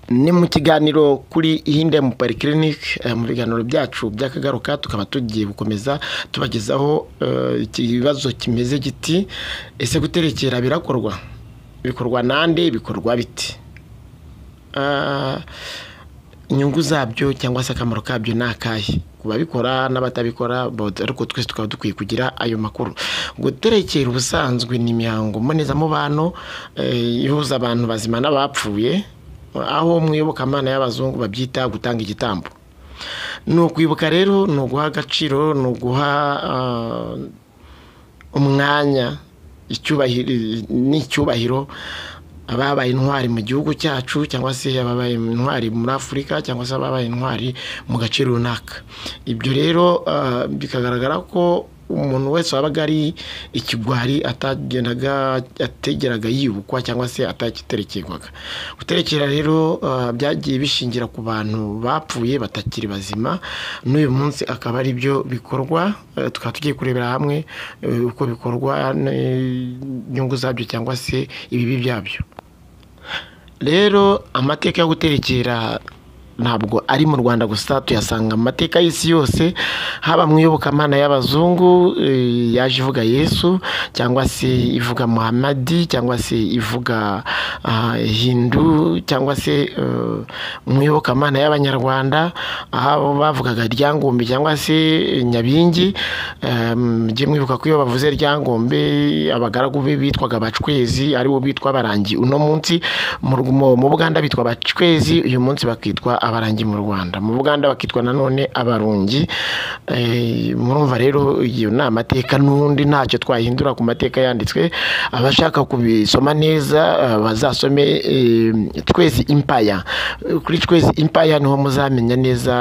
ni mu kiganiro kuri ihinde mu parikirinike mu biganiro byacu by'akagaruka tukaba tugiye gukomeza tubagezaho eh, ikibazo kimeze giti ese guterekera birakorwa bikorwa nande bikorwa biti Ah, inyungu zabyo cyangwa se akamaro kabyo ni akahe ku babikora n'abatabikora but- ariko twese tukaba dukwiye kugira ayo makuru guterekera ubusanzwe ni imihango mbonezamubano eh, ihuza abantu bazima n'abapfuye aho mu iyobokamana y'abazungu babyita gutanga igitambo ni ukwibuka rero ni uguha agaciro ni uguha ah, umwanya icyubahiro n'icyubahiro ababaye intwari mu gihugu cyacu cyangwa se ababaye intwari muri afurika cyangwa se ababaye intwari mu gace runaka ibyo rero ah, bikagaragara ko umuntu wese wabaga ari ikigwari atagendaga ategeraga yibukwa cyangwa se atakiterekerwaga guterekera rero ah, byagiye bishingira ku bantu bapfuye batakiri bazima n'uyu munsi akaba ari byo bikorwa eh, tukaba tugiye kurebera hamwe eh, uko bikorwa n'inyungu zabyo cyangwa se ibibi byabyo rero amateka yo guterekera ntabwo ari mu rwanda gusa tuyasanga mu mateka y'isi yose haba mu iyobokamana y'abazungu eh, yaje ivuga yesu cyangwa se ivuga muhamadi cyangwa se ivuga ah, hindu cyangwa se eh, mu iyobokamana y'abanyarwanda aho bavugaga ryangombe cyangwa se nyabingi mujye mwibuka ko iyo bavuze ryangombe abagaragu be bitwaga abacwezi aribo bitwa abarangi uno munsi mu Rw- mu- mu buganda bitwa abacwezi uyu munsi bakitwa abarangi mu rwanda mu buganda bakitwa nanone abarungi Eh, murumva rero iyo ni amateka n'ubundi ntacyo twahindura ku mateka yanditswe abashaka kubisoma neza eh, bazasome eh, twezi impaya kuri twezi impaya niho muzamenya neza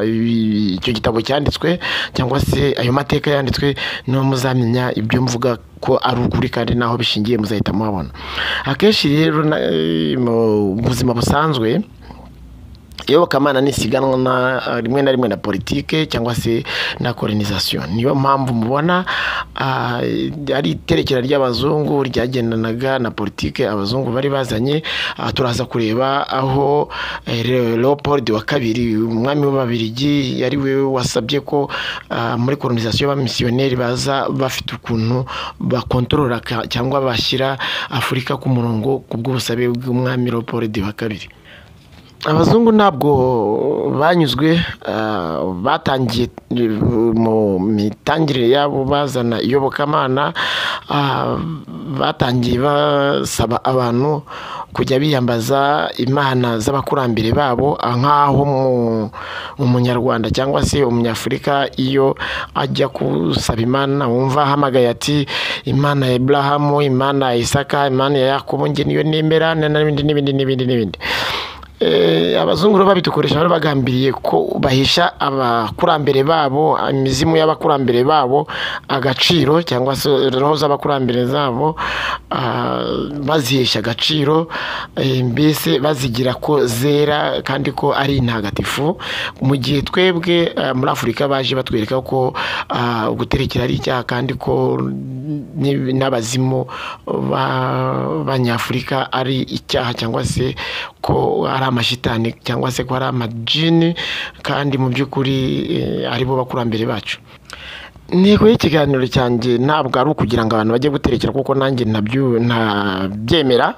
eh, icyo gitabo cyanditswe cyangwa se ayo mateka yanditswe niho muzamenya ibyo mvuga ko ari ukuri kandi n'aho bishingiye muzahita muhabona akenshi rero na- eh, mu buzima busanzwe iyobokamana ni isiganwa na- rimwe na rimwe na politike cyangwa se na koronisasiyo niyo mpamvu mubona ah, ari iterekera ry'abazungu ryagendanaga na politike abazungu bari bazanye Ah, turaza kureba aho eh, Le- leopold wa kabiri umwami w'ababirigi ari we wasabye ko ah, muri koronisasiyo abamisiyoneri baza bafite ukuntu bakontorora ka- cyangwa bashyira afurika ku murongo ku bw'ubusabe bw'umwami leopold wa kabiri abazungu ntabwo banyuzwe ah, batangiye eh, mu mitangire yabo bazana iyobokamana ah, batangiye basaba abantu kujya biyambaza imana z'abakurambere babo ah, nk'aho mu- umunyarwanda cyangwa se umunyafurika iyo ajya gusaba imana wumva ahamagaye ati imana ya iburahamu imana ya isaka imana ya yakobo nge niyo nemera n'ibindi n'ibindi n'ibindi n'ibindi Eh, abazungu rero babidukoresha bari bagambiriye ko bahisha abakurambere babo imizimu y'abakurambere babo agaciro cyangwa se roho z'abakurambere zabo ah, bazihesha agaciro eh, mbese bazigira ko zera kandi ko ari intagatifu mu gihe twebwe ah, muri afurika baje batwereka ko ah, guterekera ari icyaha kandi ko n'ib- n'abazimu b'abanyafurika ari icyaha cyangwa se ko ari amashitani cyangwa se ko ari amajini kandi mu by'ukuri eh, aribo bakurambere bacu intego y'ikiganiro cyanjye ntabwo ari ukugira ngo abantu bajye guterekera kuko nanjye ntabyo- ntabyemera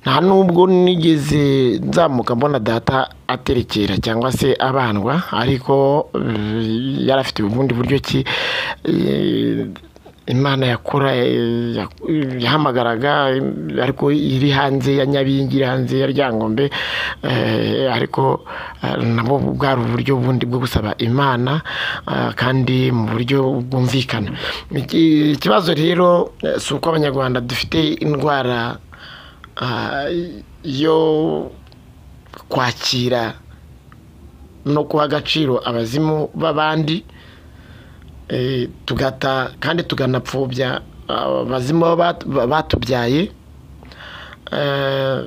nta nubwo nigeze nzamuka mbona data aterekera cyangwa se abandwa ariko eh, yari afite ubundi buryo ki eh, imana yakora eh, yak- yahamagaraga eh, ariko iri hanze ya nyabingi iri hanze ya ryangombe eh, ariko eh, nabo bwari uburyo bundi bwo gusaba imana ah, kandi mu buryo bwumvikana Iki- ikibazo rero eh, si uko abanyarwanda dufite indwara ah, yo kwakira no guha agaciro abazimu b'abandi eh, tugata kandi tuganapfobya abazimu baba bat- ba- batubyaye Eh,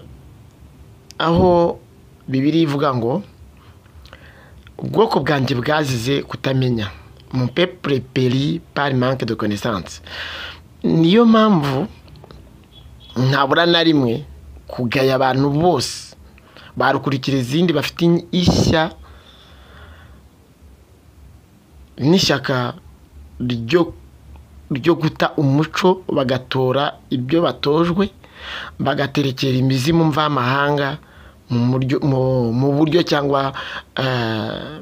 aho bibiri ivuga ngo ubwoko bwanjye bwazize kutamenya mu pepure peri pari manke de konesanse niyo mpamvu ntabura na rimwe kugaya abantu bose barukurikira izindi bafite ishya n'ishyaka ryo ryo guta umuco bagatora ibyo batojwe bagaterekera imizi mu mvamahanga mu muryo- mu- mu buryo cyangwa eh,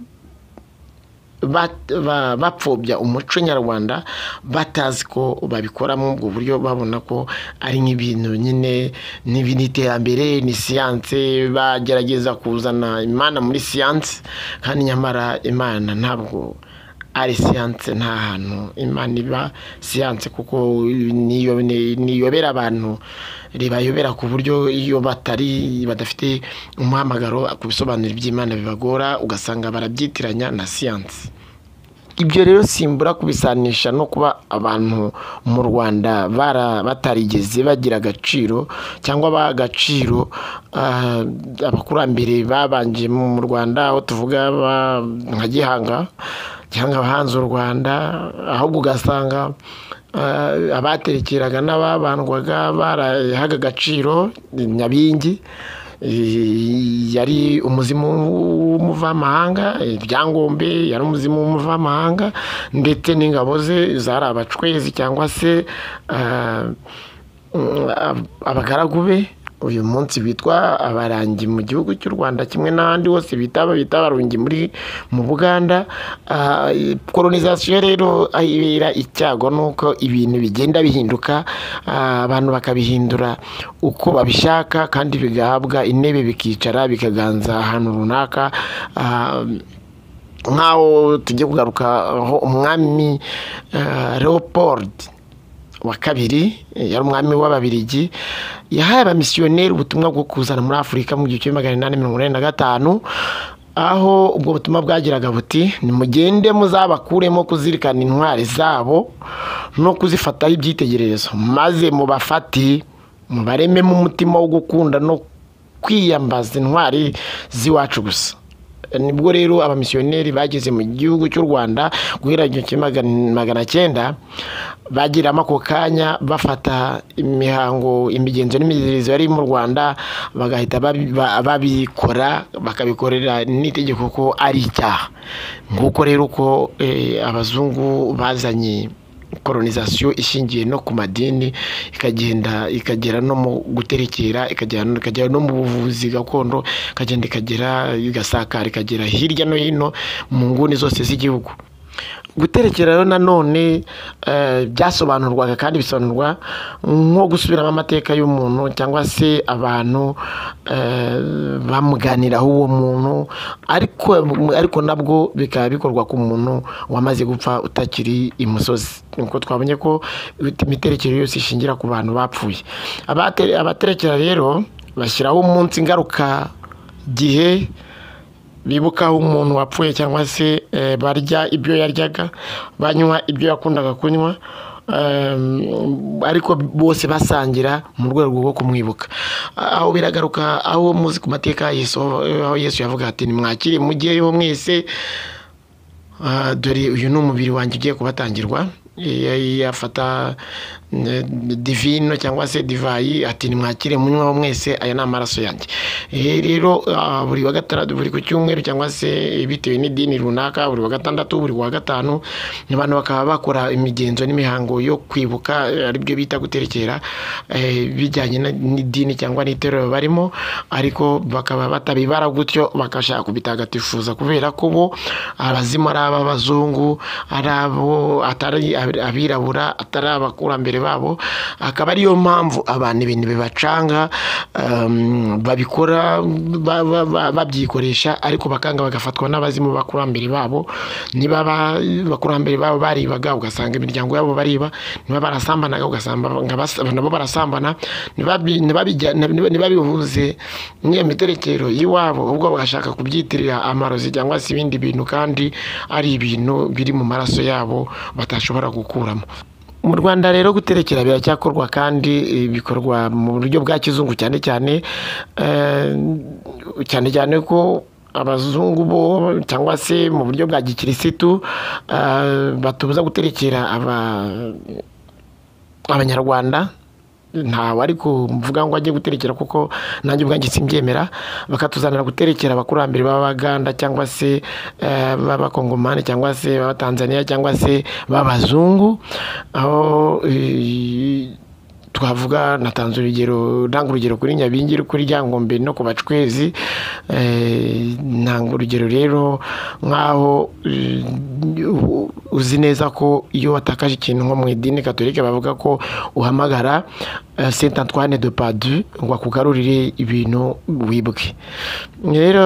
bat- ba- bapfobya umuco nyarwanda batazi ko babikora muri ubwo buryo babona ko ari nk'ibintu nyine n'ibi- ni iterambere ni siyanse bagerageza kuzana imana muri siyanse kandi nyamara imana ntabwo ari siyanse nta hantu imana iba siyanse kuko niyo- ni- niyobera abantu ribayobera ku buryo iyo batari badafite umuhamagaro ku bisobanuro by'imana bibagora ugasanga barabyitiranya na siyanse ibyo rero simbura kubisanisha no kuba abantu mu rwanda bara- batarigeze bagira agaciro cyangwa baha agaciro ah, abakurambere babanje mu mu rwanda aho tuvuga ba- nka gihanga cyangwa abahanze u rwanda ahubwo ugasanga ah, abaterekeraga n'ababandwaga barahaga agaciro nyabingi Eh, yari umuzimu w'umuvamahanga ibyangombe yari umuzimu w'umuvamahanga ndetse n'ingabo ze zari abacwezi cyangwa se ah, mm, ab- abagaragu be uyu munsi bitwa abarangi mu gihugu cy'u rwanda kimwe n'ahandi hose bita bita abarongi muri mu buganda Ah, colonization rero ibera icyago nuko ibintu bigenda bihinduka ah, abantu bakabihindura uko babishaka kandi bigahabwa intebe bikicara bikaganza ahantu runaka Ah, nk'aho tujye kugaruka aho umwami eh, leopold wa kabiri eh, yari umwami w'ababirigi yahaye abamisiyoneri ubutumwa bwo kuzana muri afurika mu gihumbi kimwe magana inani mirongo inani na gatanu aho ubwo butumwa bwagiraga buti nimugende muzabakuremo kuzirikana intwari zabo no kuzifataho ibyitegererezo maze mubafate mubarememo umutima wo gukunda no kwiyambaza intwari z'iwacu gusa nibwo rero abamisiyoneri bageze mu gihugu cy'u rwanda guhera igihumbi kimwe magana- magana cyenda bagiramo ako kanya bafata imihango imigenzo n'imiziririzo yari mu rwanda bagahita babi- ba- babikora bakabikorera n'itegeko ko ari icyaha nguko rero uko eh, abazungu bazanye colonization ishingiye no ku madini ikagenda ikagera no mu guterekera ikagera ikagera no mu buvuzi gakondo ikagenda ikagera igasakara ikagera hirya no hino mu nguni zose z'igihugu guterekera rero nanone eh, byasobanurwaga kandi bisobanurwa nko gusubiramo amateka y'umuntu cyangwa se abantu eh, bamuganiraho uwo muntu ariko ariko nabwo bikaba bikorwa ku muntu wamaze gupfa utakiri imusozi nuko twabonye ko imiterekero yose ishingira ku bantu bapfuye Abate- abaterekera rero bashyiraho umunsi ngaruka gihe bibukaho umuntu wapfuye cyangwa se eh, barya ibyo yaryaga banywa ibyo yakundaga kunywa em, ariko bose basangira mu rwego rwo kumwibuka aho biragaruka aho muzi ku mateka ya yesu aho yesu yavuga ati nimwakire mujyeyo mwese Ah, dore uyu ni umubiri wanjye ugiye kubatangirwa Eh, yafata eh, divino cyangwa se divayi ati nimwakire munywaho mwese aya ni amaraso yanjye Eh, rero ah, buri wa gatandatu buri ku cyumweru cyangwa se bitewe n'idini runaka buri wa gatandatu buri wa gatanu abantu bakaba bakora imigenzo n'imihango yo kwibuka eh, aribyo bita guterekera eh, bijyanye na- n'idini cyangwa n'itorero barimo ariko bakaba batabibara gutyo bakashaka kubitagatifuza kubera ko bo abazimu ari ab'abazungu ari abo atari abirabura atari abakurambere babo akaba ariyo mpamvu abantu ibintu bibacanga em, babikora ba- ba- ba- babyikoresha ariko bakanga bagafatwa n'abazimu b'abakurambere babo niba aba- abakurambere babo baribaga ugasanga imiryango yabo bariba niba barasambanaga ugasanga bas- nabo barasambana ntibabi- ntibabijya- ntiba- ntibabihuze n'iyo miterekero y'iwabo ubwo bagashaka kubyitirira amarozi cyangwa se ibindi bintu kandi ari ibintu biri mu maraso yabo batashobora gukuramo mu rwanda rero guterekera biracyakorwa kandi eh, bikorwa mu buryo bwa kizungu cyane cyane eh, cyane cyane ko abazungu bo cyangwa se mu buryo bwa gikirisitu eh, batubuza guterekera aba abanyarwanda ntawe ari kuvuga ngo ajye guterekera kuko nanjye ubwanjye simbyemera bakatuzanira guterekera abakurambere b'abaganda cyangwa se eh, b'abakongomani cyangwa se b'abatanzaniya cyangwa se b'abazungu aho eh, twavuga natanze urugero ntanga urugero kuri nyabingi kuri ryangombe no ku bacwezi eh, ntanga urugero rero nk'aho eh, uzi neza ko iyo watakaje ikintu nko mu idini katolika bavuga ko uhamagara eh, saint antoine de padu ngo akugarurire ibintu wibwe rero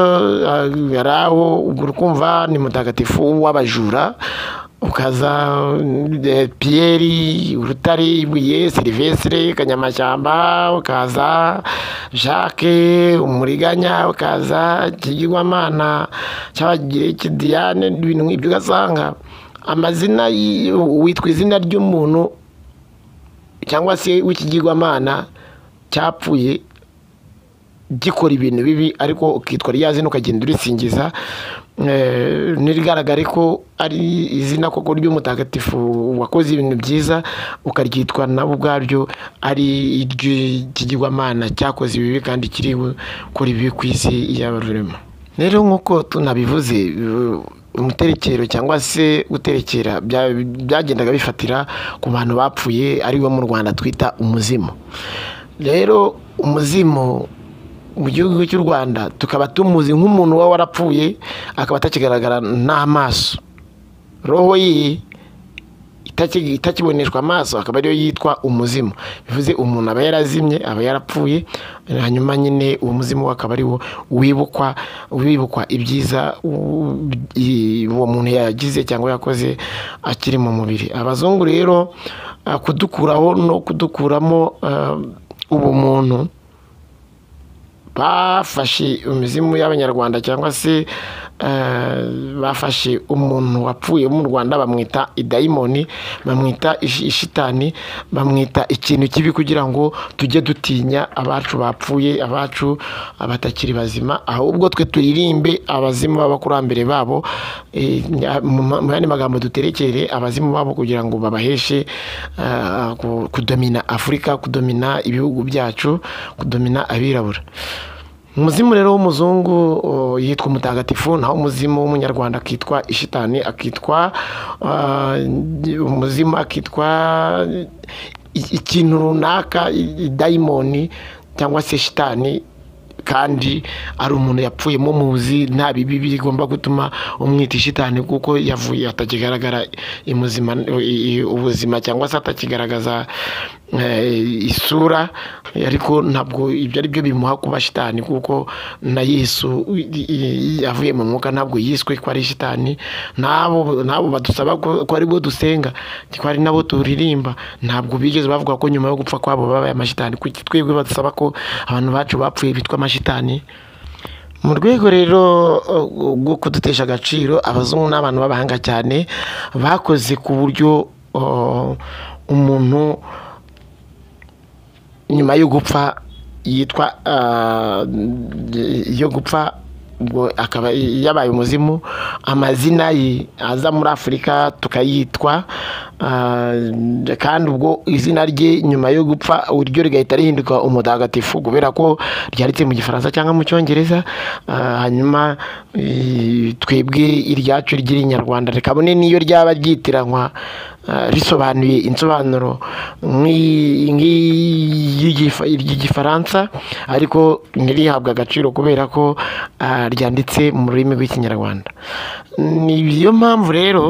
ah, hari aho ubwo urumva ni mutagatifu w'abajura ukaza eh, piyeri urutare ibuye serivesire kanyamashyamba ukaza jacques umuriganya ukaza ikigirwamana cy'abagiriki diane ibintu nk'ibyo ugasanga amazina y- witwa izina ry'umuntu cyangwa se w'ikigirwamana cyapfuye gikora ibintu bibi ariko ukitwa rya zina ukagenda urisingiza Eh, nirigaragare ko ari izina koko ry'umutagatifu wakoze ibintu byiza ukaryitwa nabo ubwaryo ari iry'ikigirwamana cyakoze ibibi kandi kiri gukora ibibi ku isi y'abarurema rero nk'uko tunabivuze eh, umuterekero cyangwa se guterekera bya- byagendaga bifatira ku bantu bapfuye aribo mu rwanda twita umuzimu rero umuzimu mu gihugu cy'u rwanda tukaba tumuzi nk'umuntu uba warapfuye akaba atakigaragara n'amaso roho yiye itaki- itakiboneshwa amaso akaba ariyo yitwa umuzimu bivuze umuntu aba yarazimye aba yarapfuye hanyuma nyine uwo muzimu we akaba ari wo wibukwa wibukwa ibyiza u- i- uwo muntu yagize cyangwa yakoze akiri mu mubiri abazungu rero ah, kudukuraho no kudukuramo ah, ubumuntu bafashe imizimu y'abanyarwanda cyangwa se eh, bafashe umuntu wapfuye wo mu rwanda bamwita idayimoni bamwita ishi- ishitani bamwita ikintu kibi kugira ngo tujye dutinya abacu bapfuye abacu abatakiri bazima ahubwo twe turirimbe abazimu b'abakurambere babo eh, mu ma- mu yandi magambo duterekere abazimu babo kugira ngo babaheshe eh, ku- kudomina afurika kudomina ibihugu byacu kudomina abirabura umuzimu rero w'umuzungu o, yitwa umutagatifu naho umuzimu w'umunyarwanda akitwa ishitani akitwa ah, umuzimu akitwa i- ikintu runaka i- i- dayimoni cyangwa se shitani kandi ari umuntu yapfuyemo muzi nta bibi bigomba gutuma umwita ishitani kuko yavuye atakigaragara imuzima- i- i- ubuzima cyangwa se atakigaragaza eh, isura ariko ntabwo ibyo ari byo bimuha kuba shitani kuko na yesu i- i- yavuye mu mwuka ntabwo yiswe ko ari shitani n'abo n'abo badusaba ko ko ari bo dusenga ko ari nabo turirimba ntabwo bigeze bavuga ko nyuma yo gupfa kwabo babaye amashitani kuki twebwe badusaba ko abantu bacu bapfuye bitwa amashitani mu rwego rero uh, rwo kudutesha agaciro abazungu ni abantu b'abahanga cyane bakoze ku buryo uh, umuntu nyuma yo gupfa yitwa ah, yo gupfa ubwo akaba yabaye umuzimu amazina ye aza muri afurika tukayitwa ah, kandi ubwo izina rye nyuma yo gupfa uryo rigahita rihinduka umutagatifu kubera ko ryanditse mu gifaransa cyangwa mu cyongereza ah, hanyuma eh, twebwe iryacu ry'irinyarwanda rikabone n'iyo ryaba ryitiranwa ah, risobanuye insobanuro nk'iyi- nk'iyi- ry'igifaransa ariko ntirihabwe agaciro kubera ko ah, ryanditse mu rurimi rw'ikinyarwanda ni yo mpamvu rero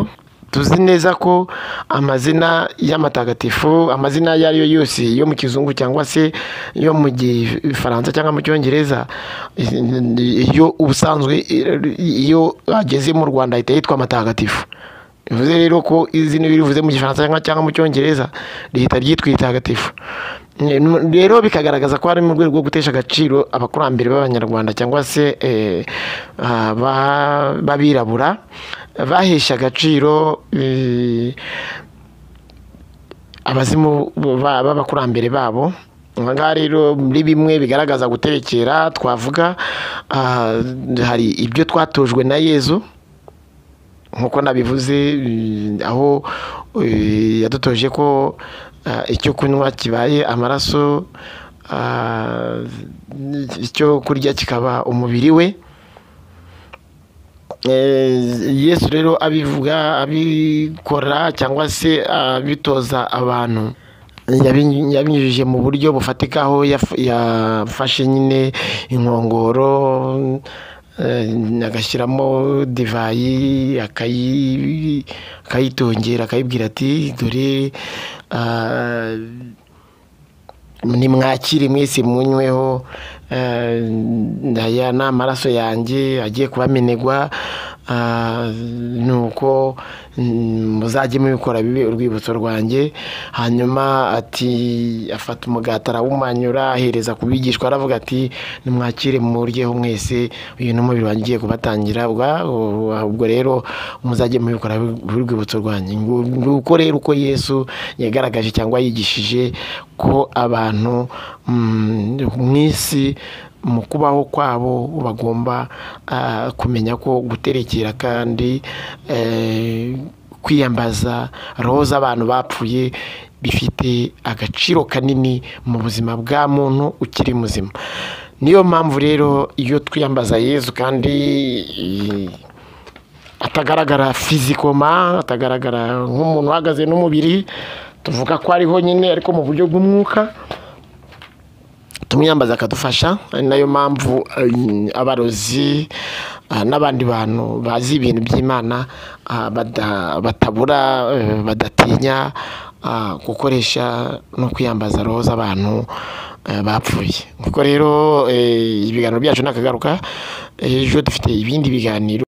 tuzi neza ko amazina y'amatagatifu amazina ayo ari yo yose yo mu kizungu cyangwa se yo mu gifaransa cyangwa mu cyongereza iyo ubusanzwe iyo ageze mu rwanda ahita yitwa amatagatifu bivuze rero ko izina iyo rivuze mu gifaransa cyangwa- cyangwa mu cyongereza rihita ryitwa itagatifu rero bikagaragaza ko hari mu rwego rwo gutesha agaciro abakurambere b'abanyarwanda cyangwa se eh, aba- b'abirabura bahesha agaciro eh, abazimu ba- b'abakurambere babo aha ngaha rero muri bimwe bigaragaza guterekera twavuga ah, hari ibyo twatojwe na yezu nk'uko nabivuze eh, aho eh, yadutoje ko ah, icyo kunywa kibaye amaraso ah, icyo kurya kikaba umubiri we Eh, yesu rero abivuga abikora cyangwa se abitoza abantu yabi- yabinyujije mu buryo bufatika aho yaf- yafashe nyine inkongoro eh, agashyiramo divayi akayi- akayitongera akayibwira ati dore ah, nimwakire mwese munyweho eh, aya ni amaraso yanjye agiye kubamenegwa ah, nuko mm, muzajye mubikora bibe urwibutso rwanjye hanyuma ati afata umugati arawumanyura ahereza ku bigishwa aravuga ati nimwakire muryeho mwese uyu ni umubiri wanjye ugiye kubatangira ubwa- ubwo rero muzajye mubikora bibe urwibutso rwanjye nguko rero uko yesu yagaragaje cyangwa yigishije ko abantu mm, mu isi mu kubaho kwabo bagomba ah, kumenya ko guterekera kandi eh, kwiyambaza roho z'abantu bapfuye bifite agaciro kanini mu buzima bwa muntu ukiri muzima niyo mpamvu rero iyo twiyambaza yezu kandi eh, atagaragara fizikoma atagaragara nk'umuntu uhagaze n'umubiri tuvuga ko ariho nyine ariko mu buryo bw'umwuka tumwiyambaza akadufasha ari nayo mpamvu eh, abarozi ah, n'abandi bantu bazi ibintu by'imana ah, bada- batabura eh, badatinya ah, gukoresha no kwiyambaza roho z'abantu eh, bapfuye kuko rero eh, ibiganiro byacu ni akagaruka ejo dufite ibindi biganiro